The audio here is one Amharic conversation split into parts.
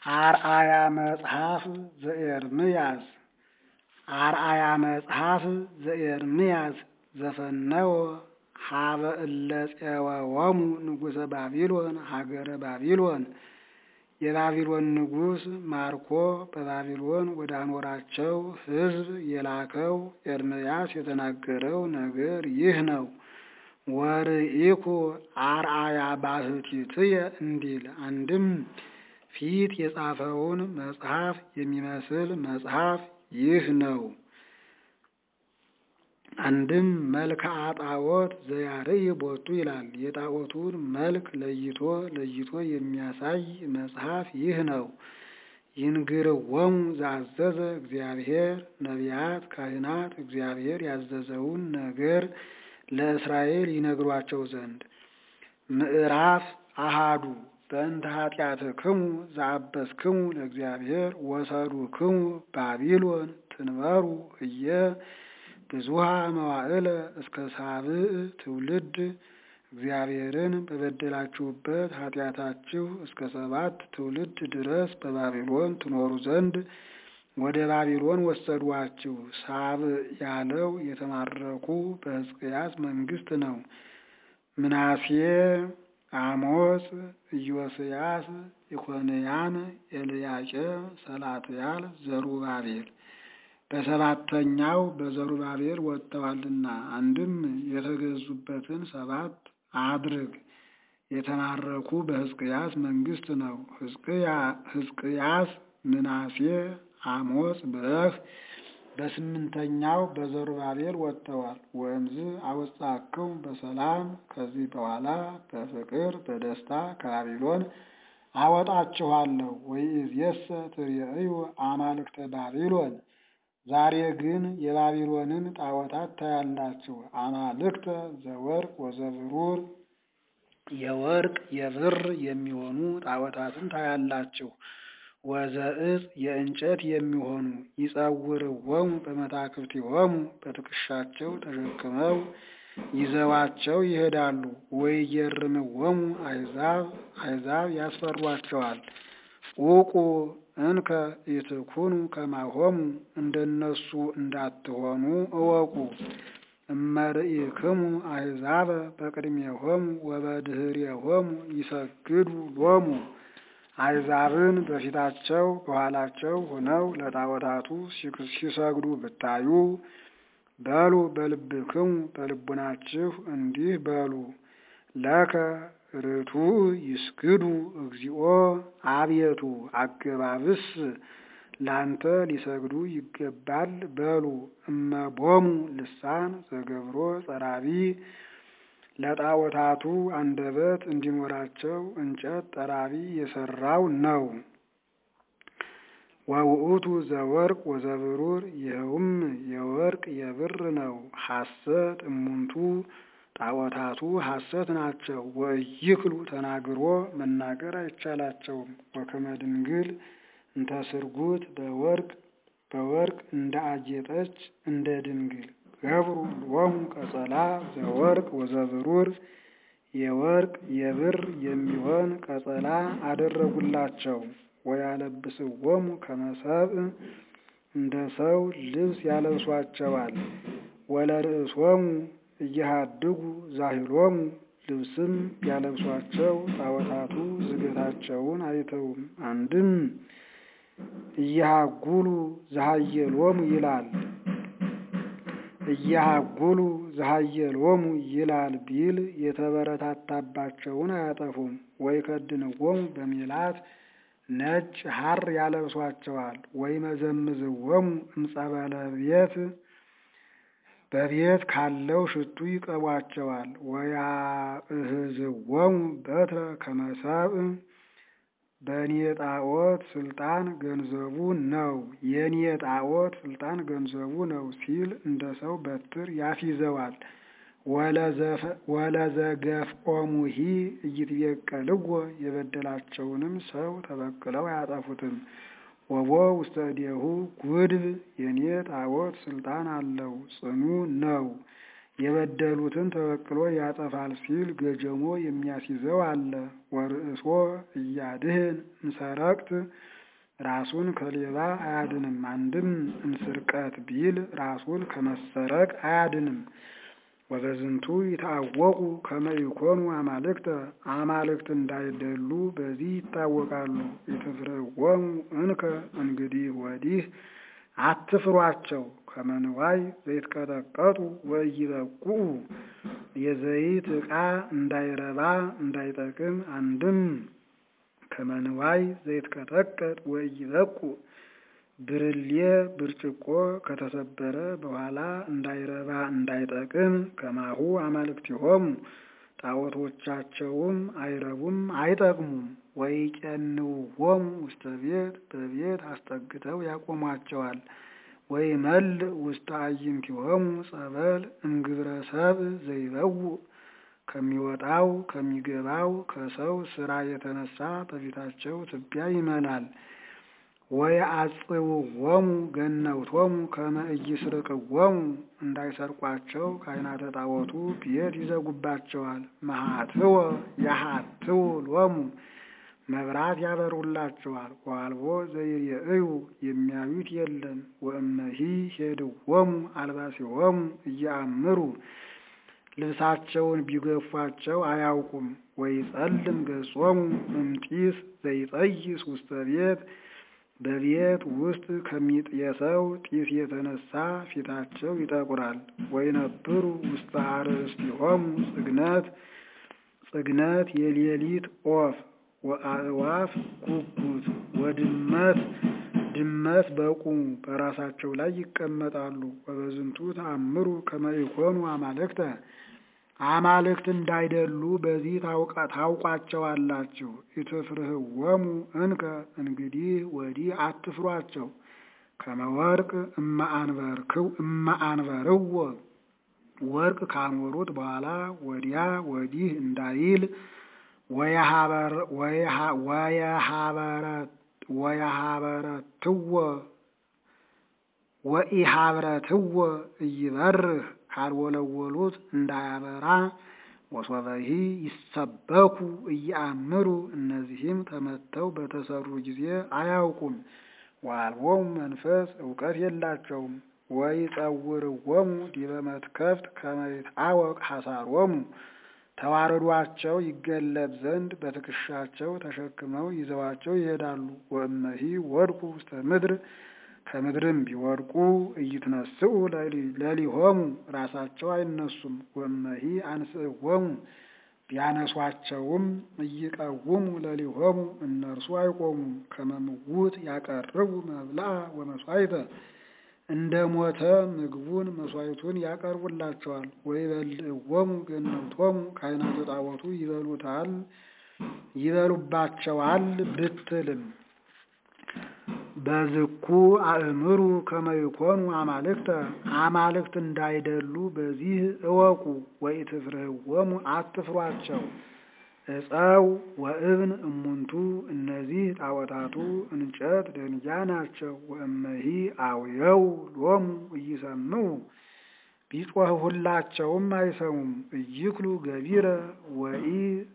አርአያ መጽሐፍ ዘኤርምያስ አርአያ መጽሐፍ ዘኤርምያስ ዘፈነወ ሀበ እለ ፄወወሙ ንጉሠ ባቢሎን ሀገረ ባቢሎን የባቢሎን ንጉሥ ማርኮ በባቢሎን ወደ አኖራቸው ሕዝብ የላከው ኤርምያስ የተናገረው ነገር ይህ ነው። ወርኢኩ አርአያ ባሕቲትየ እንዲል አንድም ፊት የጻፈውን መጽሐፍ የሚመስል መጽሐፍ ይህ ነው። አንድም መልክዓ ጣዖት ዘያርይ ቦቱ ይላል። የጣዖቱን መልክ ለይቶ ለይቶ የሚያሳይ መጽሐፍ ይህ ነው። ይንግርወሙ ዘአዘዘ እግዚአብሔር ነቢያት፣ ካህናት እግዚአብሔር ያዘዘውን ነገር ለእስራኤል ይነግሯቸው ዘንድ ምዕራፍ አሃዱ በእንተ ኃጢአትክሙ ዘአበስክሙ ለእግዚአብሔር ወሰዱክሙ ባቢሎን ትንበሩ እየ ብዙሃ መዋዕለ እስከ ሳብዕ ትውልድ እግዚአብሔርን በበደላችሁበት ኃጢአታችሁ እስከ ሰባት ትውልድ ድረስ በባቢሎን ትኖሩ ዘንድ ወደ ባቢሎን ወሰዷችሁ። ሳብዕ ያለው የተማረኩ በሕዝቅያስ መንግስት ነው። ምናሴ፣ አሞጽ፣ ኢዮስያስ፣ ኢኮንያን፣ ኤልያቄም፣ ሰላትያል፣ ዘሩባቤል በሰባተኛው በዘሩባቤል ወጥተዋልና አንድም የተገዙበትን ሰባት አድርግ የተማረኩ በሕዝቅያስ መንግስት ነው። ሕዝቅያስ፣ ምናሴ፣ አሞጽ ብለህ በስምንተኛው በዘሩባቤል ወጥተዋል። ወእምዝ አወጣክሙ በሰላም ከዚህ በኋላ በፍቅር በደስታ ከባቢሎን አወጣችኋለሁ። ወኢዝየሰ ትርእዩ አማልክተ ባቢሎን ዛሬ ግን የባቢሎንን ጣዖታት ታያላችሁ። አማልክተ ዘወርቅ ወዘብሩር የወርቅ የብር የሚሆኑ ጣዖታትን ታያላችሁ። ወዘእጽ የእንጨት የሚሆኑ ይጸውርወሙ በመታክብቲሆሙ በትከሻቸው ተሸክመው ይዘዋቸው ይሄዳሉ። ወይገርምወሙ አሕዛብ አሕዛብ ያስፈሯቸዋል። ዑቁ እንከ ኢትኩኑ ከማሆሙ እንደነሱ እንዳትሆኑ እወቁ። እመርኢክሙ አሕዛበ በቅድሜሆሙ ወበድኅሬሆሙ ይሰግዱ ሎሙ አሕዛብን በፊታቸው በኋላቸው ሆነው ለጣዖታቱ ሲሰግዱ ብታዩ በሉ በልብክሙ በልቡናችሁ እንዲህ በሉ ለከ ርቱዕ ይስግዱ እግዚኦ አቤቱ አገባብስ ላንተ ሊሰግዱ ይገባል በሉ። እመቦሙ ልሳን ዘገብሮ ጸራቢ ለጣዖታቱ አንደበት እንዲኖራቸው እንጨት ጠራቢ የሰራው ነው። ወውእቱ ዘወርቅ ወዘብሩር ይኸውም የወርቅ የብር ነው። ሐሰት እሙንቱ ጣዖታቱ ሐሰት ናቸው። ወኢይክሉ ተናግሮ መናገር አይቻላቸውም። ወከመ ድንግል እንተ ስርጉት በወርቅ በወርቅ እንደ አጌጠች እንደ ድንግል ገብሩ ሎሙ ቀጸላ ዘወርቅ ወዘብሩር የወርቅ የብር የሚሆን ቀጸላ አደረጉላቸው። ወያለብስዎሙ ከመ ሰብእ እንደ ሰው ልብስ ያለብሷቸዋል። ወለርእሶሙ እየሃድጉ ዛሂሎሙ ልብስም ያለብሷቸው ጣዖታቱ ዝገታቸውን አይተውም። አንድም እየሃጉሉ ዘሃየሎሙ ይላል እየሃጉሉ ዘሃየሎሙ ይላል ቢል የተበረታታባቸውን አያጠፉም። ወይ ከድንዎሙ በሜላት ነጭ ሐር ያለብሷቸዋል። ወይ መዘምዝዎሙ እምጸበለ ቤት በቤት ካለው ሽቱ ይቀቧቸዋል። ወያእህዝዎሙ በትረ ከመ ሰብእ በእኔ ጣዖት ስልጣን ገንዘቡ ነው የእኔ ጣዖት ስልጣን ገንዘቡ ነው ሲል እንደ ሰው በትር ያስይዘዋል። ወለዘገፍኦሙሂ ኢይትቤቀልዎ የበደላቸውንም ሰው ተበቅለው አያጠፉትም። ወቦ ውስተ እዴሁ ጉድብ የኔ ጣዖት ስልጣን አለው ጽኑ ነው የበደሉትን ተበቅሎ ያጠፋል ሲል ገጀሞ የሚያስይዘው አለ። ወርእሶ እያድህን እንሰረቅት ራሱን ከሌባ አያድንም። አንድም እንስርቀት ቢል ራሱን ከመሰረቅ አያድንም። ወበዝንቱ ይታወቁ ከመ ይኮኑ አማልክተ አማልክት እንዳይደሉ በዚህ ይታወቃሉ። ኢትፍርህዎሙ እንከ እንግዲህ ወዲህ አትፍሯቸው። ከመንዋይ ዘይትቀጠቀጡ ወኢይበቁዑ የዘይት ዕቃ እንዳይረባ እንዳይጠቅም አንድም ከመንዋይ ዘይትቀጠቀጥ ወኢይበቁዕ ብርሌ ብርጭቆ ከተሰበረ በኋላ እንዳይረባ እንዳይጠቅም ከማሁ አማልክቲሆሙ ጣዖቶቻቸውም አይረቡም አይጠቅሙም። ወይቄንውዎሙ ውስተ ቤት በቤት አስጠግተው ያቆሟቸዋል። ወይመልእ ውስተ አዕይንቲሆሙ ጸበል እምግብረ ሰብእ ዘይበውእ ከሚወጣው ከሚገባው ከሰው ስራ የተነሳ በፊታቸው ትቢያ ይመላል። ወየአጽውዎሙ ገነውቶሙ ከመ ኢይስርቅዎሙ እንዳይሰርቋቸው ካህናተ ጣዖቱ ቤት ይዘጉባቸዋል። መሃትወ ያሃትው ሎሙ መብራት ያበሩላቸዋል። ወአልቦ ዘይርእዩ የሚያዩት የለም። ወእመሂ ሄድዎሙ አልባሲሆሙ እየአምሩ ልብሳቸውን ቢገፏቸው አያውቁም። ወይጸልም ገጾሙ እምጢስ ዘይጠይስ ውስተ ቤት በቤት ውስጥ ከሚጤሰው ጢስ የተነሳ ፊታቸው ይጠቁራል። ወይነብሩ ውስተ አርእስቲሆሙ ጽግነት ጽግነት የሌሊት ኦፍ ወአእዋፍ ጉጉት ወድመት ድመት በቁሙ በራሳቸው ላይ ይቀመጣሉ። ወበዝንቱ ተአምሩ ከመ ይኮኑ አማልክተ አማልክት እንዳይደሉ በዚህ ታውቋቸዋላችሁ። ኢትፍርህዎሙ እንከ እንግዲህ ወዲህ አትፍሯቸው። ከመወርቅ እማአንበርዎ ወርቅ ካኖሩት በኋላ ወዲያ ወዲህ እንዳይል ወየሃበረትዎ ወኢሃብረትዎ እይበርህ ካልወለወሉት እንዳያበራ ወሶበሂ ይሰበኩ እያአምሩ እነዚህም ተመተው በተሰሩ ጊዜ አያውቁም። ወአልቦሙ መንፈስ እውቀት የላቸውም። ወይጸውርዎሙ ዲበ መትከፍት ከመ ይትአወቅ ሐሳሮሙ ተዋረዷቸው ይገለጥ ዘንድ በትከሻቸው ተሸክመው ይዘዋቸው ይሄዳሉ። ወእመሂ ወድቁ ውስተ ምድር ከምድርም ቢወድቁ ኢይትነስኡ ለሊሆሙ ራሳቸው አይነሱም። ወእመሂ አንስእዎሙ ቢያነሷቸውም ኢይቀውሙ ለሊሆሙ እነርሱ አይቆሙም። ከመ ምውት ያቀርቡ መብልአ ወመሥዋዕተ እንደ ሞተ ምግቡን መሥዋዕቱን ያቀርቡላቸዋል። ወይበልዕዎሙ ገነውቶሙ ካህናተ ጣዖቱ ይበሉታል ይበሉባቸዋል ብትልም በዝኩ አእምሩ ከመ ይኮኑ አማልክተ አማልክት እንዳይደሉ በዚህ እወቁ። ወኢትፍርህዎሙ አትፍሯቸው። ዕፀው ወእብን እሙንቱ እነዚህ ጣዖታቱ እንጨት ደንጊያ ናቸው። ወእመሂ አውየው ሎሙ ኢይሰምዑ ቢጮህሁላቸውም አይሰሙም። ኢይክሉ ገቢረ ወኢ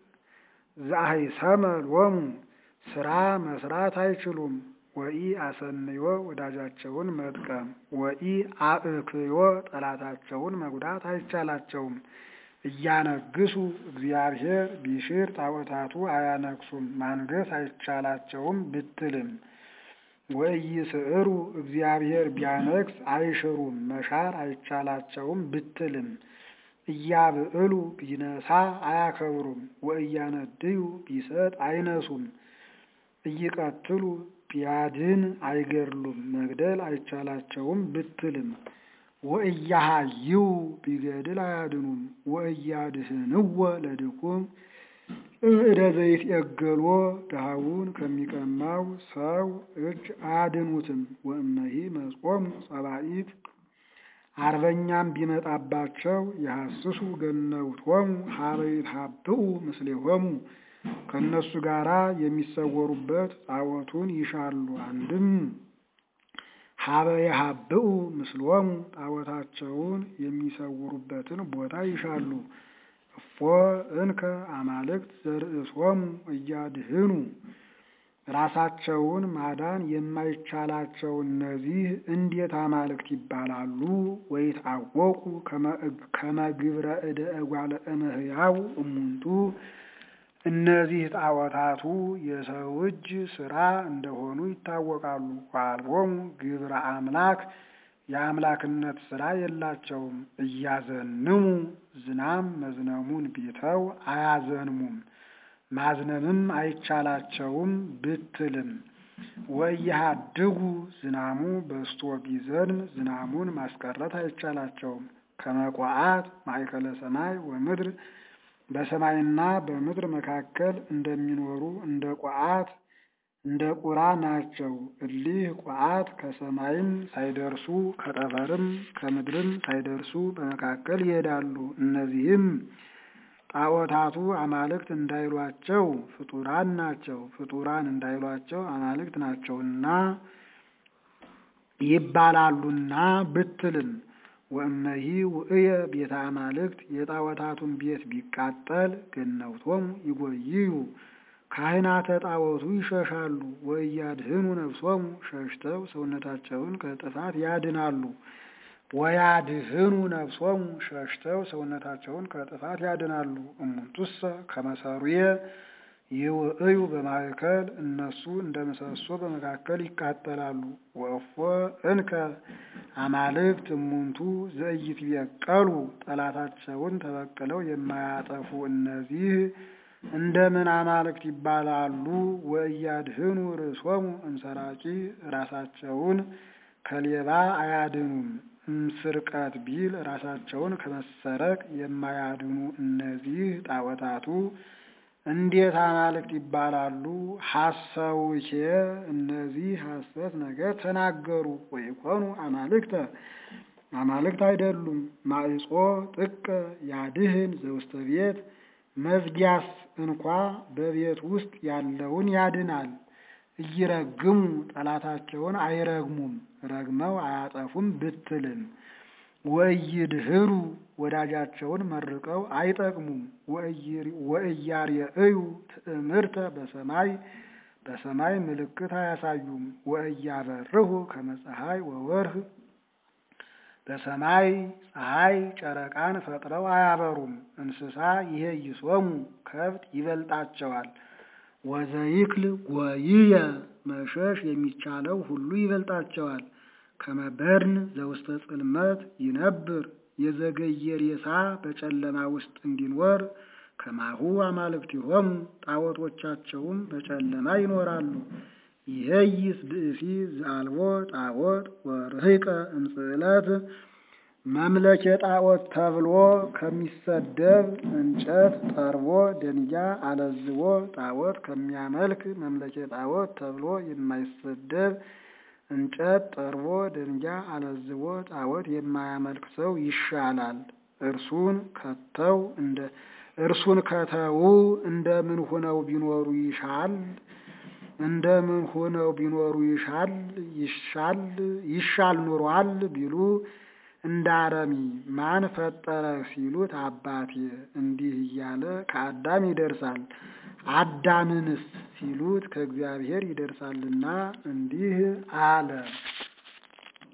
ዘአይሰመ ሎሙ ስራ መስራት አይችሉም። ወኢ አሰንዮ ወዳጃቸውን መጥቀም ወኢ አእክዮ ጠላታቸውን መጉዳት አይቻላቸውም። እያነግሱ እግዚአብሔር ቢሽር ጣዖታቱ አያነግሱም ማንገስ አይቻላቸውም ብትልም ወኢይስዕሩ እግዚአብሔር ቢያነግስ አይሽሩም መሻር አይቻላቸውም ብትልም እያብዕሉ ቢነሳ አያከብሩም ወእያነድዩ ቢሰጥ አይነሱም እይቀትሉ ቢያድን አይገድሉም መግደል አይቻላቸውም ብትልም ወእያሃይው ቢገድል አያድኑም ወእያድህንዎ ለድኩም እደ ዘይት የገሎ ድሃውን ከሚቀማው ሰው እጅ አያድኑትም። ወእመሂ መጾሙ ጸባኢት አርበኛም ቢመጣባቸው የሐስሱ ገነውቶሙ ሀበ ይትሃብኡ ምስሌሆሙ ከእነሱ ጋራ የሚሰወሩበት ጣዖቱን ይሻሉ። አንድም ሀበ የሀብኡ ምስሎሙ ጣዖታቸውን የሚሰውሩበትን ቦታ ይሻሉ። እፎ እንከ አማልክት ዘርእሶሙ እያድህኑ ራሳቸውን ማዳን የማይቻላቸው እነዚህ እንዴት አማልክት ይባላሉ? ወይትዐወቁ ከመ ግብረ እደ እጓለ እመሕያው እሙንቱ እነዚህ ጣዖታቱ የሰው እጅ ስራ እንደሆኑ ይታወቃሉ። ወአልቦሙ ግብረ አምላክ የአምላክነት ስራ የላቸውም። እያዘንሙ ዝናም መዝነሙን ቢተው አያዘንሙም ማዝነምም አይቻላቸውም ብትልም ወያሃድጉ ዝናሙ በስቶ ቢዘንም ዝናሙን ማስቀረት አይቻላቸውም። ከመቋዓት ማእከለ ሰማይ ወምድር በሰማይና በምድር መካከል እንደሚኖሩ እንደ ቋዓት እንደ ቁራ ናቸው። እሊህ ቋዓት ከሰማይም ሳይደርሱ ከጠፈርም ከምድርም ሳይደርሱ በመካከል ይሄዳሉ። እነዚህም ጣዖታቱ አማልክት እንዳይሏቸው ፍጡራን ናቸው። ፍጡራን እንዳይሏቸው አማልክት ናቸውና ይባላሉና ብትልም ወእመሂ ውእየ ቤተ አማልክት የጣዖታቱን ቤት ቢቃጠል ገነውቶሙ ይጎይዩ ካህናተ ጣዖቱ ይሸሻሉ። ወእያድህኑ ነፍሶሙ ሸሽተው ሰውነታቸውን ከጥፋት ያድናሉ። ወያድህኑ ነፍሶሙ ሸሽተው ሰውነታቸውን ከጥፋት ያድናሉ። እሙንቱሰ ከመሰሩየ ይውእዩ በማእከል እነሱ እንደ ምሰሶ በመካከል ይቃጠላሉ። ወእፎ እንከ አማልክት እሙንቱ ዘኢይትበቀሉ ጠላታቸውን ተበቅለው የማያጠፉ እነዚህ እንደምን አማልክት ይባላሉ? ወእያድህኑ ርእሶሙ እምሰራቂ ራሳቸውን ከሌባ አያድኑም። እምስርቀት ቢል ራሳቸውን ከመሰረቅ የማያድኑ እነዚህ ጣዖታቱ እንዴት አማልክት ይባላሉ? ሐሰውኬ እነዚህ ሐሰት ነገር ተናገሩ። ወይኮኑ አማልክተ አማልክት አይደሉም። ማዕጾ ጥቀ ያድህን ዘውስተ ቤት መዝጊያስ እንኳ በቤት ውስጥ ያለውን ያድናል። እይረግሙ ጠላታቸውን አይረግሙም፣ ረግመው አያጠፉም ብትልም ወእይድህሩ ወዳጃቸውን መርቀው አይጠቅሙም። ወእያርየእዩ ትእምርተ በሰማይ በሰማይ ምልክት አያሳዩም። ወእያበርሁ ከመ ፀሐይ ወወርህ በሰማይ ፀሐይ ጨረቃን ፈጥረው አያበሩም። እንስሳ ይሄ ይሶሙ ከብት ይበልጣቸዋል። ወዘይክል ጎይየ መሸሽ የሚቻለው ሁሉ ይበልጣቸዋል። ከመበርን ዘውስተ ጽልመት ይነብር የዘገየ ሬሳ በጨለማ ውስጥ እንዲኖር ከማሁ አማልክቲሆሙ ጣዖቶቻቸውም በጨለማ ይኖራሉ። ይሄይስ ብእሲ ዘአልቦ ጣዖት ወርህቀ እምጽእለት መምለኬ ጣዖት ተብሎ ከሚሰደብ እንጨት ጠርቦ ደንጊያ አለዝቦ ጣዖት ከሚያመልክ መምለኬ ጣዖት ተብሎ የማይሰደብ እንጨት ጠርቦ ደንጊያ አለዝቦ ጣዖት የማያመልክ ሰው ይሻላል። እርሱን ከተው እንደ እርሱን ከተው እንደምን ሆነው ቢኖሩ ይሻል እንደምን ሆነው ቢኖሩ ይሻል ይሻል ይሻል ኑሯል ቢሉ እንደ አረሚ ማን ፈጠረ ሲሉት አባቴ እንዲህ እያለ ከአዳም ይደርሳል። አዳምንስ ሲሉት ከእግዚአብሔር ይደርሳልና እንዲህ አለ።